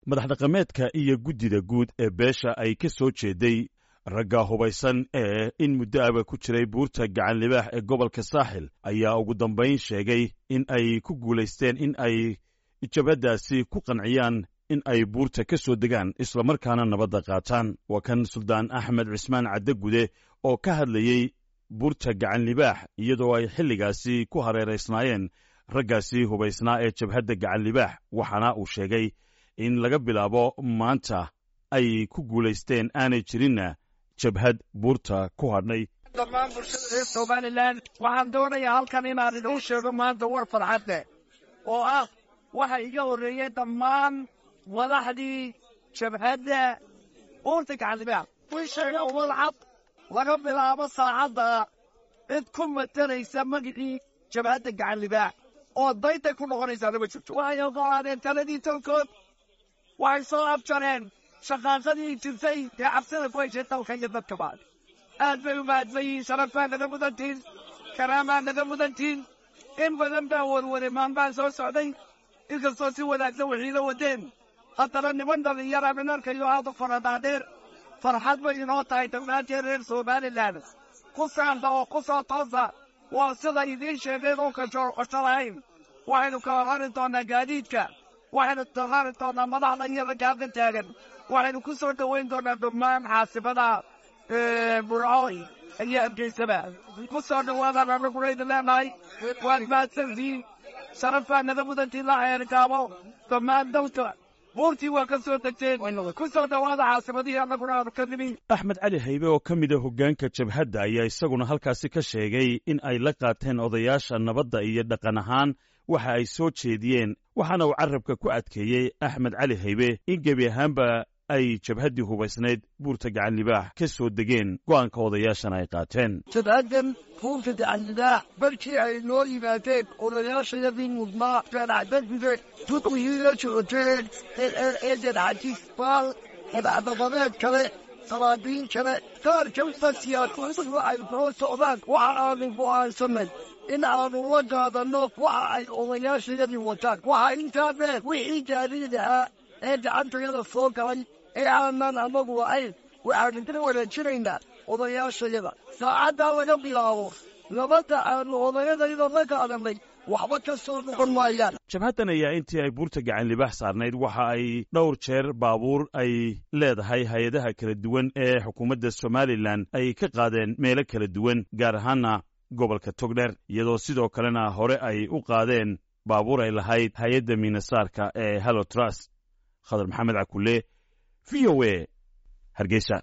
madax dhaqameedka iyo guddida guud ee beesha ay ka soo jeeday ragga hubaysan ee in muddo aba ku jiray buurta gacan libaax ee gobolka saaxil ayaa ugu dambayn sheegay in ay ku guulaysteen in ay jabhaddaasi ku qanciyaan in ay buurta ka soo degaan islamarkaana nabadda qaataan waa kan suldaan axmed cismaan caddagude oo ka hadlayey buurta gacan libaax iyadoo ay xilligaasi ku hareeraysnaayeen raggaasi hubaysnaa ee jabhadda gacan libaax waxaana uu sheegay in laga bilaabo maanta ay ku guulaysteen aanay jirinna jabhad buurta ku hadhnay dhammaan bulshada reer somalilan waxaan doonayaa halkan inaan idin sheego maanta war farxad leh oo ah waxa iga horreeyey dhammaan madaxdii jabhadda buurta gacanlibaax wii sheega umadcad laga bilaabo saacadda cid ku matanaysa magicii jabhadda gacanlibaax oo dayday ku noqonaysaa lama jirto waxay oggolaadeen taladii tolkood waxay soo abjareen shaqaaqadii jirtay dee cabsida ku heshay dalka iyo dadkaba aad bay u mahadsan yihiin sharaf baa naga mudantiin karaamaa naga mudantiin in badan baa warware maalmahan soo socday inkastoo si wanaagsan waxiila wadeen haddana niman dhallinyara minarkayo aada u faradhaadheer farxad bay inoo tahay dhammaanteen reer somalilan ku saanta oo ku soo toosa waa sida idiin sheegeen oo kasoo qosho lahayn waxaynu kala rari doonaa gaadiidka waxaynu rari doonaa madaxda iyo raggaada taagan waxaynu ku soo dhoweyn doonaa dhammaan xaasibada burcooy iyo hargeysaba ku soo dhawaadaan anaguna leenahay waad mahadsantihiin sharaf baa naga mudantiin la eergaabo dhammaan dawta buurtii waa ka soo degteen ku soo dhawaada xaasibadihii annaguna aanu ka nimi axmed cali haybe oo ka mid a hoggaanka jabhadda ayaa isaguna halkaasi ka sheegay in ay la qaateen odayaasha nabadda iyo dhaqan ahaan waxa ay soo jeediyeen waxaana uu carrabka ku adkeeyey axmed cali haybe in gebi ahaanba ay jabhaddii hubaysnayd buurta gacan libaax ka soo degeen go'aanka odayaashana ay qaateen jabhaddan buurta gacanlibaax barkii ay noo yimaadeen odayaashayadii mudnaa ganacdadide duqwihiila joogteen eedan xajiis baal madaxdabadeed kale saraabiin kale qaar kamida siyaasadu ay noo socdaan waxa aanu go'aansanay in aanu la qaadanno waxa ay odayaashayadii wataan waxa intaa dheer wixii gaadiid ahaa ee gacantayada soo galay ee aanan anagu ahayn waxaanu ka wanaajinaynaa odayaashayada saacaddaa laga bilaabo nabadda aanu odayadayda la qaadanay waxba ka soo noqon maayaan jabhaddan ayaa intii ay buurta gacan libaax saarnayd waxa ay dhowr jeer baabuur ay leedahay hay-adaha kala duwan ee xukuumadda somalilan ay ka qaadeen meelo kala duwan gaar ahaana gobolka togdheer iyadoo sidoo kalena hore ay u qaadeen baabuur ay lahayd hay-adda miinasaarka ee halotras khadar maxamed cakulle v o e hargeysa